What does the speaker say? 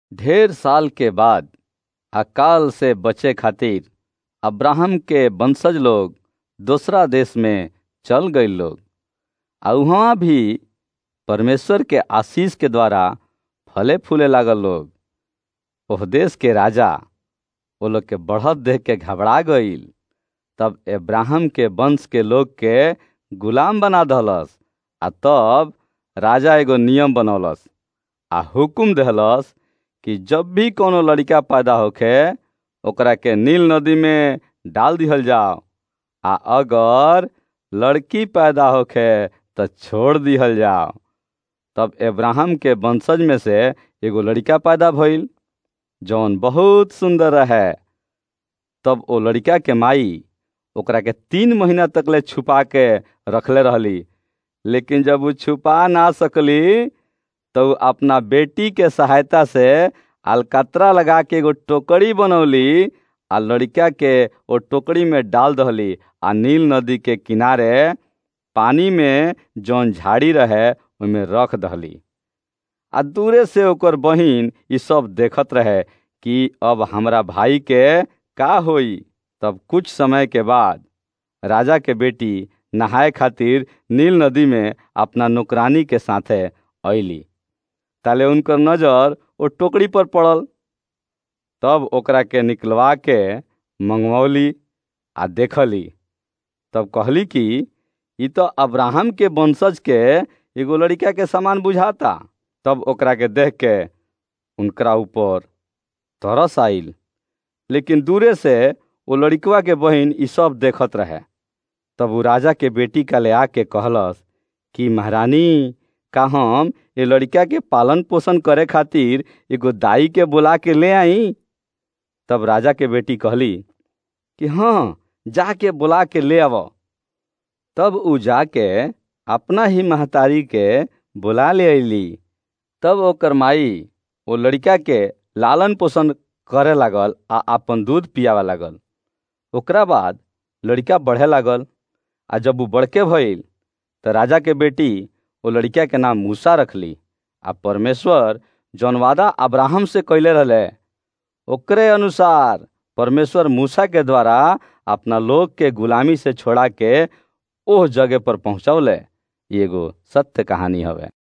ढेर साल के बाद अकाल से बचे खातिर अब्राहम के वंशज लोग दूसरा देश में चल गए लोग आ वहाँ भी परमेश्वर के आशीष के द्वारा फले फूले लागल लोग ओह देश के राजा वो लोग के बढ़त देख के घबरा गईल तब अब्राहम के वंश के लोग के गुलाम बना दहलस आ तब राजा एगो नियम बनौलस आ हुकुम दहलस कि जब भी कोनो लड़का पैदा होखे ओकरा के नील नदी में डाल दिहल जाओ आ अगर लड़की पैदा होखे तो छोड़ दिहल जाओ तब अब्राहम के वंशज में से एगो लड़का पैदा भइल जौन बहुत सुंदर रहे तब ओ लड़का के माई ओकरा के तीन महीना तक ले छुपा के रखले रहली लेकिन जब वो छुपा ना सकली तो अपना बेटी के सहायता से अलकतरा लगा के एगो टोकरी बनौली आ लड़का के ओ टोकरी में डाल दहली आ नील नदी के किनारे पानी में जौन झाड़ी रहे ओहिमे रख दहली आ दूरे से ओकर बहिन ई सब देखत रहे कि अब हमरा भाई के का होई तब कुछ समय के बाद राजा के बेटी नहाए खातिर नील नदी में अपना नौकरानी के साथे अली ताले उनकर नजर ओ टोकरी पर पड़ल तब ओकरा के निकलवा के मंगवौली आ देखली तब कहली कि ई तो अब्राहम के वंशज के एगो लड़का के समान बुझाता तब ओकरा के देख के उनकरा ऊपर तरस आइल लेकिन दूरे से वो लड़कवा के बहिन ई सब देखत रहे तब वो राजा के बेटी का ले आके कहलस कि महारानी का हम ये लड़का के पालन पोषण करे खातिर एगो दाई के बुला के ले आई तब राजा के बेटी कहली कि हाँ जाके बुला के ले आव तब उ जाके अपना ही महतारी के बुला ले अली तब ओकर माई वो लड़का के लालन पोषण करे लागल आ अपन दूध पियावे लागल ओकरा बाद लड़का बढ़े लागल आ जब वो बड़के भइल तो राजा के बेटी वो लड़का के नाम मूसा रखली आ परमेश्वर जौन वादा अब्राहम से कैले रहले ओकरे अनुसार परमेश्वर मूसा के द्वारा अपना लोग के गुलामी से छोड़ा के ओह जगह पर पहुंचौले एगो सत्य कहानी हवे